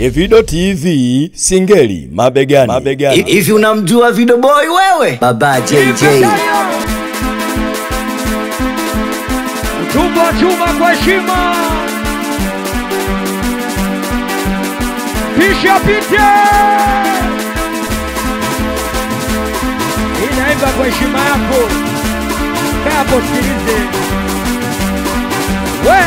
Evido TV Singeli mabegani, mabegani. Hivi unamjua Video Boy wewe? Baba JJ. Utumbo wa chuma kwa heshima, pisha pite, inaimba kwa heshima yako. Kaa hapo sikilize, we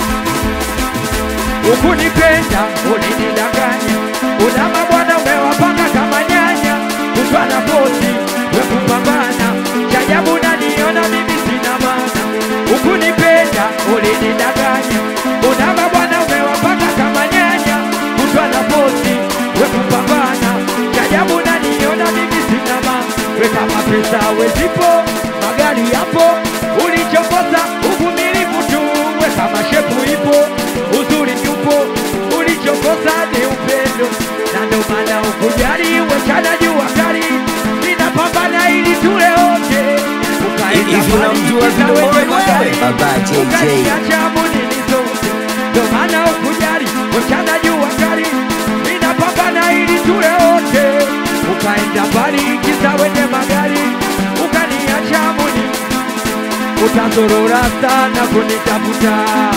ukunipenda ulinidanganya, una mabwana umewapanga kama nyanya, kutwa na posi wekupambana, chajabu naniona mimi sina maana, ukunipenda ulinidanganya, una mabwana umewapanga kama nyanya, kutwa na posi wekupambana, chajabu naniona mimi sina maana, we kama pesa wezipo, magari yapo, ulichokosa uvumilivu tu, we kama shepu ipo, uzuri yupo, ulichokosa ni upendo, na ndo maana ukujali, wechana jua kali, ninapambana ili tule wote, ukaenda Hivi mbali, unamjua kisa Video Boy wenye wewe? magari, Baba JJ. ukaniacha munini zote, ndo maana ukujali, wechana jua kali, ninapambana ili tule wote, ukaenda mbali, kisa wenye magari, ukaniacha munini utazorora sana kunitafuta,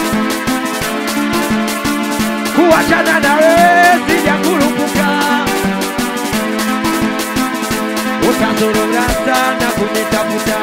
kuachana na wewe sijakurupuka. Utazorora sana kunitafuta,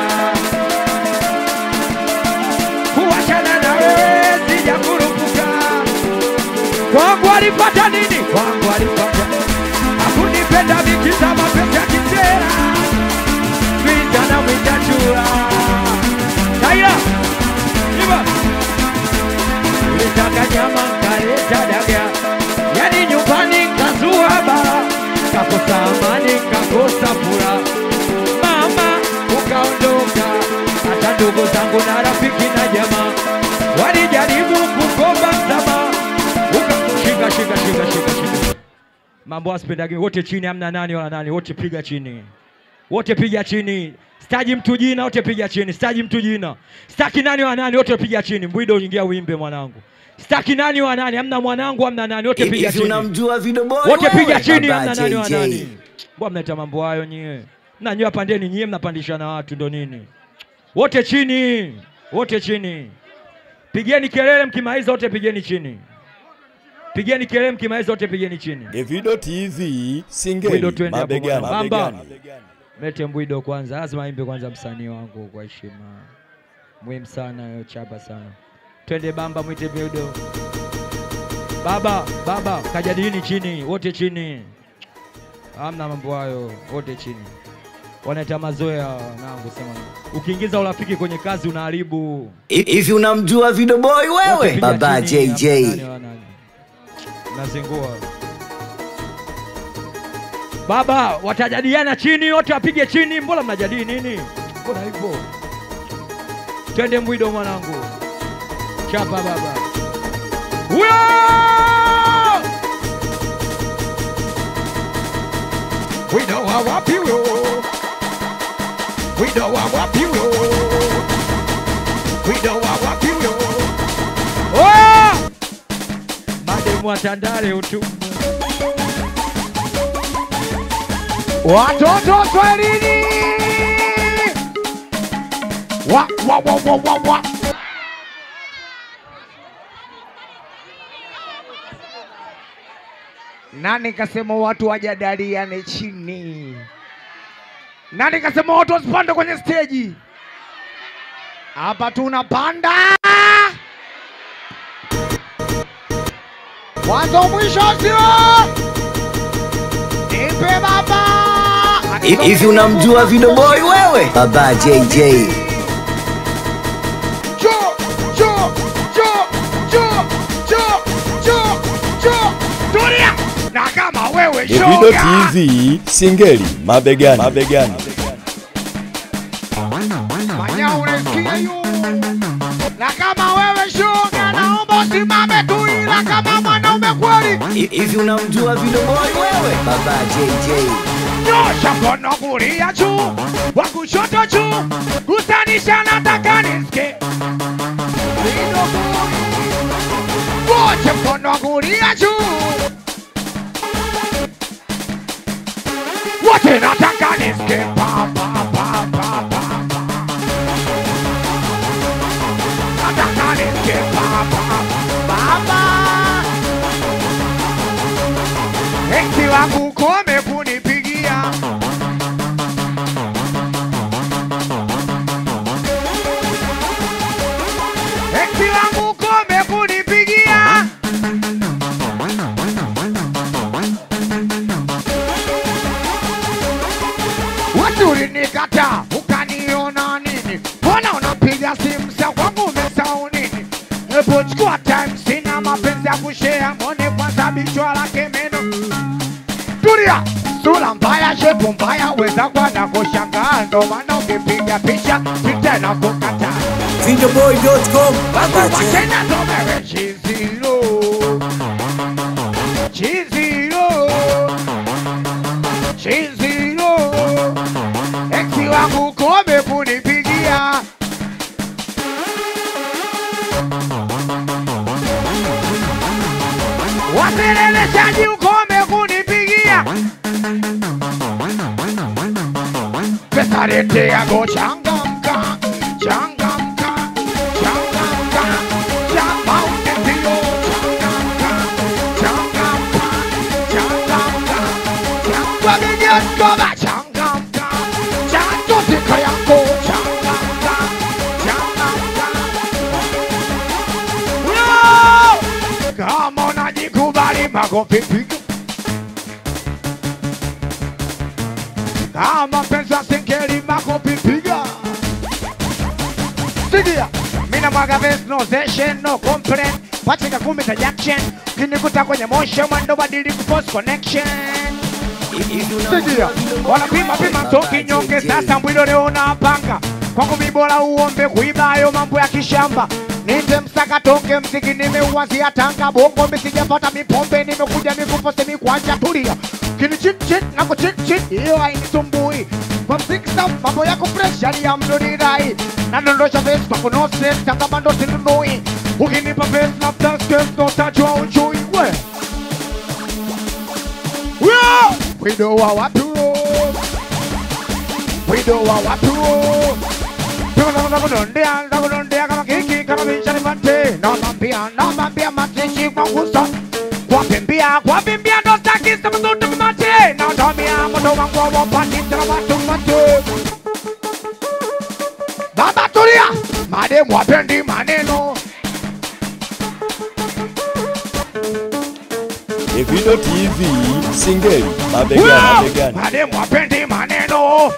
kuachana na wewe sijakurupuka. Kwangu alipata nini? Kwangu alipata hakunipenda vikiza mapenzi ya kisera vijana mwitachura Taira Iba Ulitaka nyama nkaleta daga Yani nyumbani nkazua bara Kakosa amani kakosa fura Mama ukaondoka Hata ndugu zangu na rafiki na jamaa Walijaribu kukomba msamaha Uka shika shika shika shika shika Mambo asipendagi wote chini hamna nani wala nani wote piga chini wote piga chini. Staji mtu jina, wote piga chini. Staji mtu jina, staki nani wa nani, wote piga chini. Mbwido ingia uimbe mwanangu. Staki nani wa nani, hamna mwanangu, hamna nani, wote piga Hivi chini. unamjua Video Boy Wote wewe? piga chini, Baba hamna nani wa JJ. nani. Mbona mnaita mambo hayo nyie? Mnanyua pandeni nyie, mnapandishana watu ndo nini? Wote chini, wote chini. Pigeni kelele mkimaliza, wote pigeni chini. Pigeni kelele mkimaliza, wote pigeni chini. Evido TV Mbwido Singeli twende hapo mabegani, mwana. Bamba. mabegani. Mete Mbwido kwanza, lazima imbe kwanza msanii wangu kwa heshima. Muhimu sana hiyo chapa sana. Twende bamba mwite Mbwido. Baba, baba, kajadilini chini, wote chini. Hamna mambo hayo, wote chini. Wanaita mazoea nangu sema. Ukiingiza urafiki kwenye kazi unaharibu. Hivi unamjua Video Boy Wote wewe? piga Baba chini, JJ. hamna nani wa nani. Nazingua. Baba, watajadiliana chini, wote wapige chini. Mbona mnajadili nini? Mbona hivyo? Twende Mbwido mwanangu, chapa baba. Huyo Mbwido wa wapi huyo? Mbwido wa wapi huyo? Mbwido wa wapi huyo? Oya! Mademu wa Tandale utu watoto Swahilini wa, wa, wa, wa, wa, wa. Nani kasema watu wajadiliane chini? Nani kasema watu wasipande kwenye steji? Hapa tunapanda mwanzo mwisho, sio nipe baba. Hivi unamjua Video Boy wewe? Baba JJ. Jo, jo, jo, jo, jo, jo, jo. Tulia na kama wewe Evido shoga TV Singeli mabegani, mabegani. Manya unasikia yu na kama wewe shoga, naomba usimame tu, ila kama mwanaume kweli, Hivi unamjua Video Boy wewe? Baba JJ. nyosha mkono kulia juu, wa kushoto juu, gusanisha, nataka nisikie wote, mkono kulia juu, wote nataka nisikie pa pa pa pa pa nataka nisikie pa pa pa pa Eti wangu kome kunipigia Eti wangu kome kunipigia Watu ulinikata ukaniona nini? Mbona unapiga simu za kwangu umesahau nini? Hebu chukua time, sina mapenzi ya kushare, mwone kwanza bichwa lake meno. Tulia, sura mbaya, shepu mbaya, weza kwa na kushangaa, ndo maana ukipiga picha picha na kukataa. Videoboy.com Baba J. Tena ndo wewe chizilo, chizilo, chizilo, eksi wangu kome kunipigia waseleleshaji ukome kunipigia pesa leteago changamka changamka changamka chamaunetio changamka changamka changamka changwagejeskoba changamka chantotika yako changamka changamka Yo! kama unajikubali makofi piga kama pesa singeli makofi piga sikia mina mwaga vest no session no complaint patika kumi za jackson kinikuta kwenye motion mwendo badili kupost connection sikia wanapima pima toki nyonge sasa mbwilo leo unapanga kwangu mibola uombe kuiba hayo mambo ya kishamba nite msaka toke mziki nimeuanzia tanga bongo misijapata mipombe nimekuja mikupo semi kwanja tulia kini chit chit nako chit chit hiyo hainisumbui kwa mziki sa mambo yako fresh hali ya mdonirai nadondosha face kwa kuno stress kama bando sinunui ukinipa face na taskes no tajwa ujui we Wio! Wido wa watu Wido wa watu Ndakudondea, ndakudondea kama kiki kama bichani mate Namambia, namambia mateshi kwa nguso Kwapimbia, kwapimbia ndo staki sema zote mate Natamia moto wangu wa wapati tena watu mate Baba tulia, mademu wapendi maneno Evido TV Singeli mabegani Wio! mabegani. Mademu wapendi maneno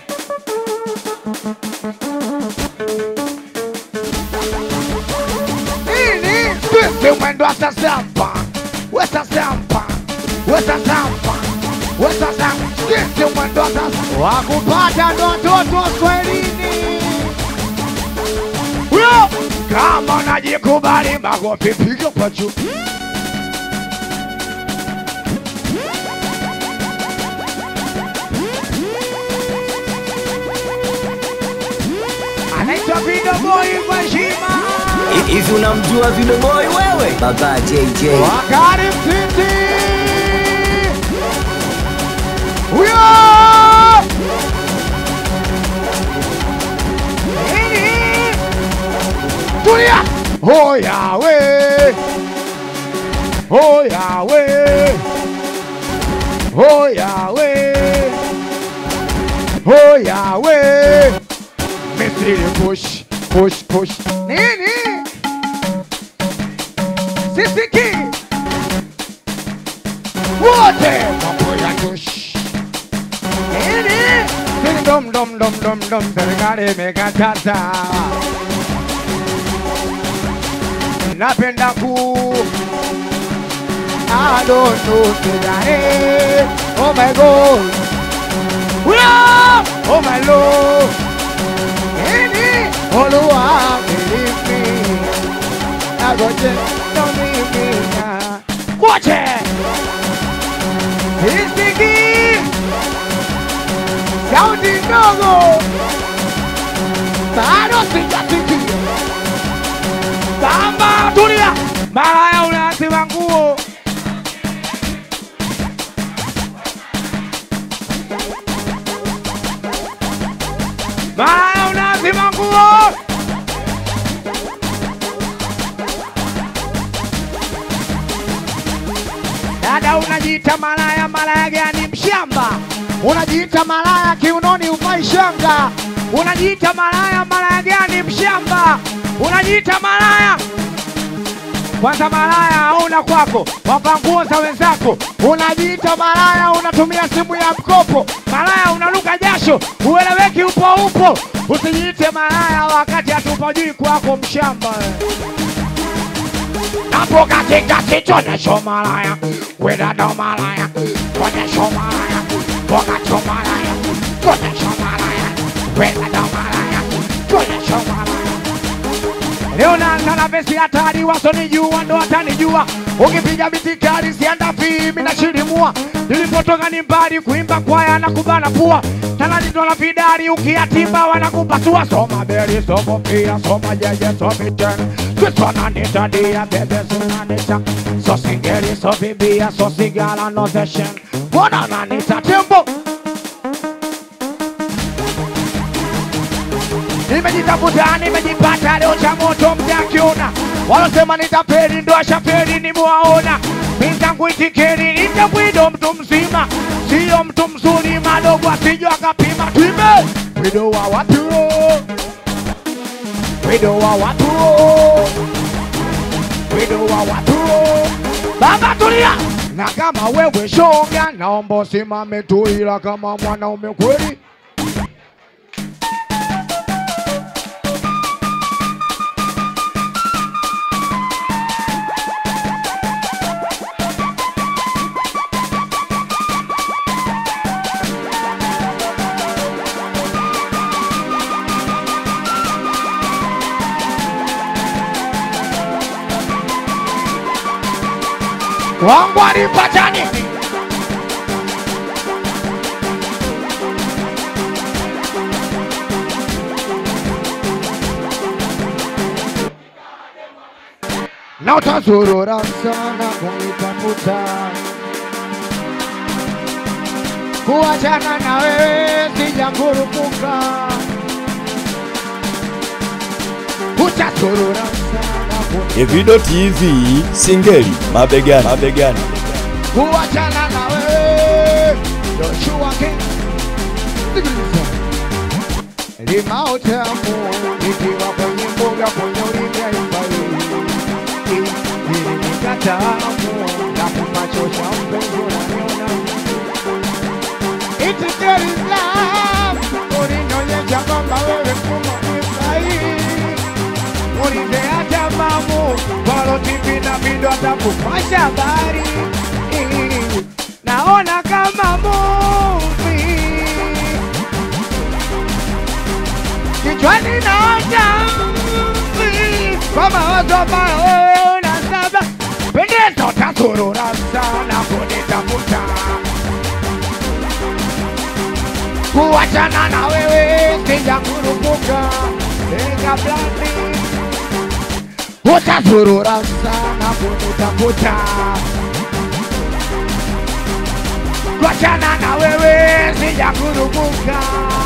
Nini? Twende mwendo wa sasampa Wesasampa Wesasampa Wesasampa Twende mwendo wa sasampa Wakupata ndo watoto Swahilini Huyo Kama unajikubali makofi piga kwa juu Anaitwa Video Boy kwa heshima Hivi unamjua Videoboy wewe? Baba JJ. Wakari Mtiti huyo nini? Tulia! Hoya we, hoya we, hoya we, hoya we. Misiri push, push, push. Nini? Sisiki wote mambo ya tush. Nini? Sini dom dom dom dom dom serikali imekataza. Napenda ku I don't know today. Oh my God. Whoa! Oh my Lord. Nini? Oluwa believe me. Agoje no mimi na. Wote. Isiki. Sauti ndogo. Bado sijasikia. Samba tulia. Malaya unazima nguo. unajiita malaya, malaya gani mshamba? Unajiita malaya, kiunoni uvai shanga. Unajiita malaya, malaya gani mshamba? Unajiita malaya kwanza malaya hauna kwako, wapa nguo za wenzako. Unajiita malaya, unatumia simu ya mkopo. Malaya unaluka jasho, ueleweki, upo upo. Usijiite malaya wakati hatupajui kwako, mshamba wewe. Napo katikati tuonyesho malaya, wedada malaya, tuonyesho malaya, pokacho malaya, tuonyesho malaya, wedada malaya, tuonyesho malaya. Leo naanza na vesi hatari, wasonijua ndo watanijua. Ukipiga biti kali sienda fimi na shirimua. Nilipotoka ni mbali, kuimba kwaya na kubana pua. Talani ndo la vidari, ukiatimba wanakupasua. Soma beli, somo pia, soma jeje, somi tena. Kristo ananita dia, bebe sunanita. So singeli, so bibia, so sigala, no session. Mbona ananita tembo? Nimejitafuta, nimejipata, leo cha moto mjakiona. Walosema nitapeli ndo ashapeli, nimewaona. Mizangu itikeni, nitabwido mtu mzima, sio mtu mzuri, madogo asijwa akapima. Twime wido wa watu, wido wa watu, wido wa watu. Baba tulia, na kama wewe shoga, naomba usimame tu, ila kama mwanaume kweli wangu alipata nini? na utazurura sana kunitafuta, kuachana na wewe sijakurupuka, utazurura sana kunitafuta Evido TV Singeli mabegani, mabegani. kuachana na wewe Joshua King Sikiliza. limao tamu nikiwa kwenye mboga kwenye ulimwengu ili nikatamu na kupachosha mpenzi unaniona It there is love ulinionyesha kwamba wewe mkubwa ni sahihi ulizeacha mamu walotivi na vindo atakupasha habari naona kama muvi kichwani naota mvi kwa mawazo ambayo wewe unasaba pendezo tasurura sana kunitafuta kuachana na wewe sijakurupuka ega blandi utazurura sana kunitafuta kuachana na wewe sijakurupuka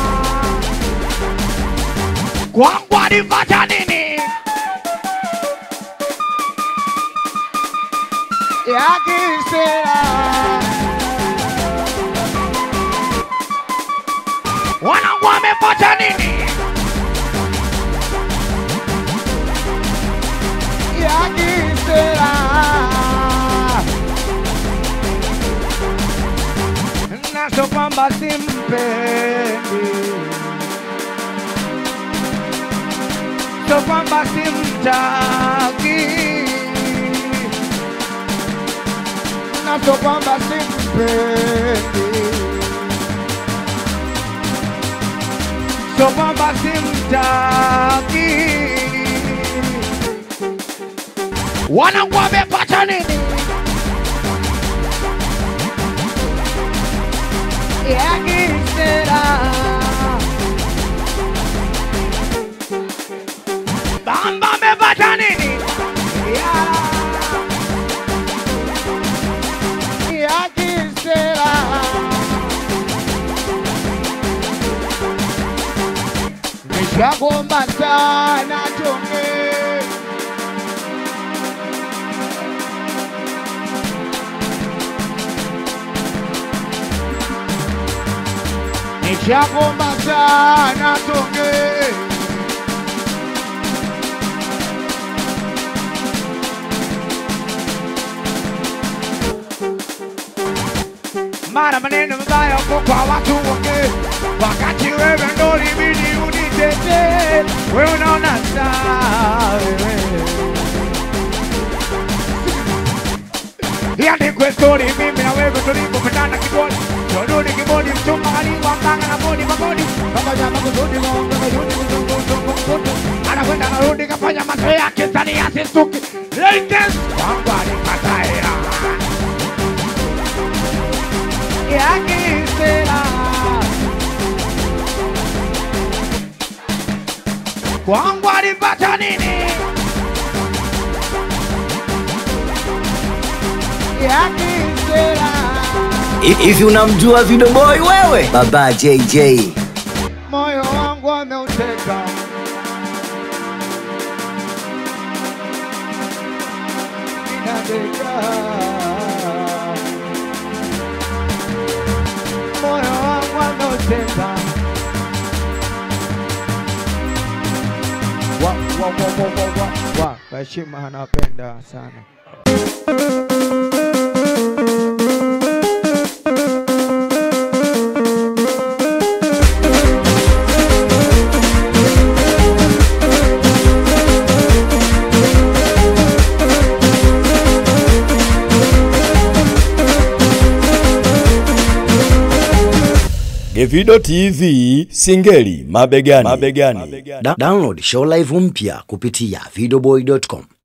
kwangu alipata nini yakisera wanangu wamepata nini yakisera naso kwamba simpendi so kwamba simtaki naso kwamba simpendi so kwamba simtaki wanangu wamepata nini yakisera bamba amepata nini Ya- yakisera nishagomba sana tonge Shagoma sana tonge mara maneno mabaya huko kwa watu wake, wakati wewe ndo libidi unitetee. Wewe unaona saa wewe Iandikwe story mimi na wewe tulipopendana kibodi Joduni kibodi mchumba aliwa mbanga na bodi magodi Pamoja makusudi maongo mayuni mzungu mzungu mzungu Anakwenda anarudi kafanya macho yake sani asistuki Lakers kwangu alipata hela Yake sela Kwangu alipata nini? Yake sela Hivi unamjua Video Boy wewe? Baba JJ. moyo wangu ameuteka inadeka moyo wangu ameuteka wa wa wa wa wa wa wa Heshima anapenda sana Gevido TV Singeli mabegani. mabegani. Da download show live mpya kupitia videoboy.com.